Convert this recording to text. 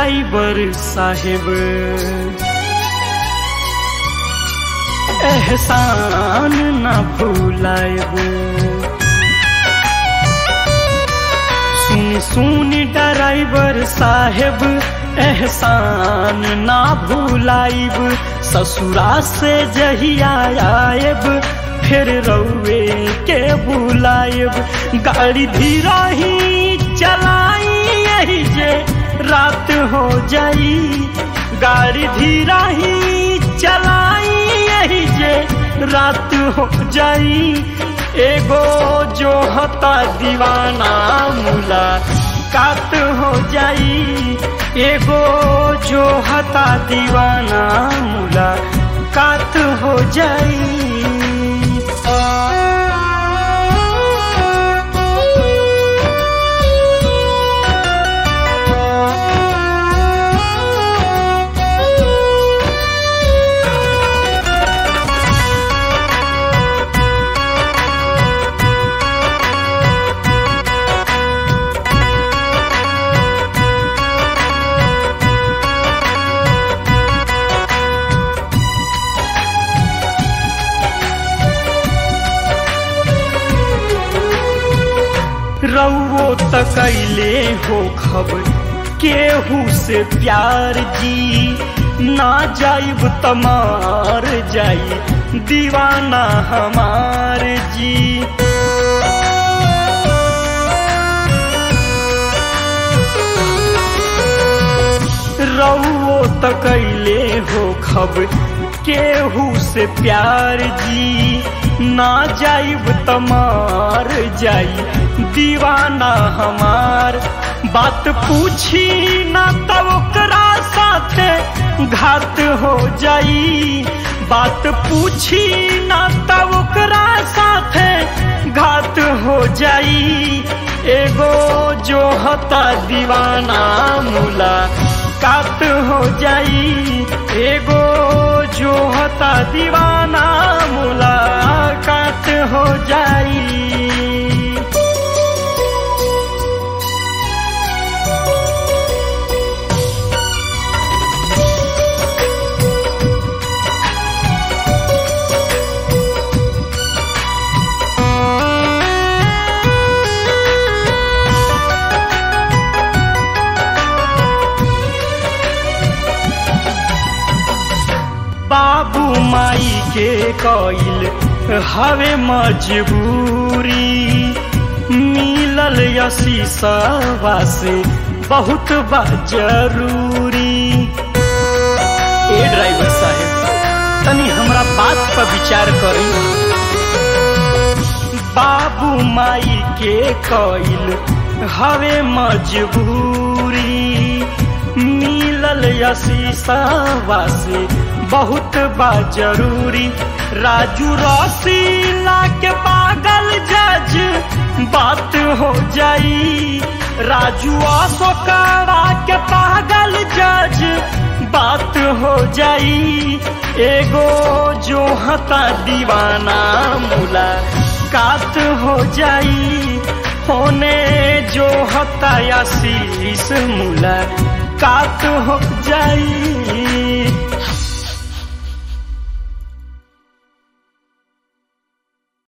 डराइबर साहेब एहसान ना भूलाएब सुन सुन डराइबर साहेब एहसान ना भूलाइब ससुरा से जहिया आएब फिर रउए के बुलाएब गाड़ी धीरा ही चलाई यही जे रात हो जाई गाड़ी धीरा ही चलाई यही जे रात हो जाई एगो जो हता दीवाना मुला कात हो जाई एगो जो हता दीवाना मुला कात हो जाई रउओ तकैले हो खबर केहू से प्यार जी ना जाइब तमार जाई दीवाना हमार जी रउओ तकैले हो खबर केहू से प्यार जी ना जाइब तमार जाई दीवाना हमार बात पूछी ना तब ओकरा साथे घात हो जाई बात पूछी ना तब ओकरा साथे घात हो जाई एगो जो हता दीवाना मुला कात हो जाई एगो जो हता दीवाना मुला कात हो जाई बाबू माई के कइल हवे मजबूरी मिलल यशीसवा से बहुत बा जरूरी ए ड्राइवर साहेब तनी हमरा बात पर विचार करी बाबू माई के कइल हवे मजबूरी मिलल यशीसवा से बहुत बा जरूरी राजू रसीला के पागल जज बात हो जाई राजू अशोकरा के पागल जज बात हो जाई एगो जो हता दीवाना मुला कात हो जाई होने जो हता आशीष मुला कात हो जाई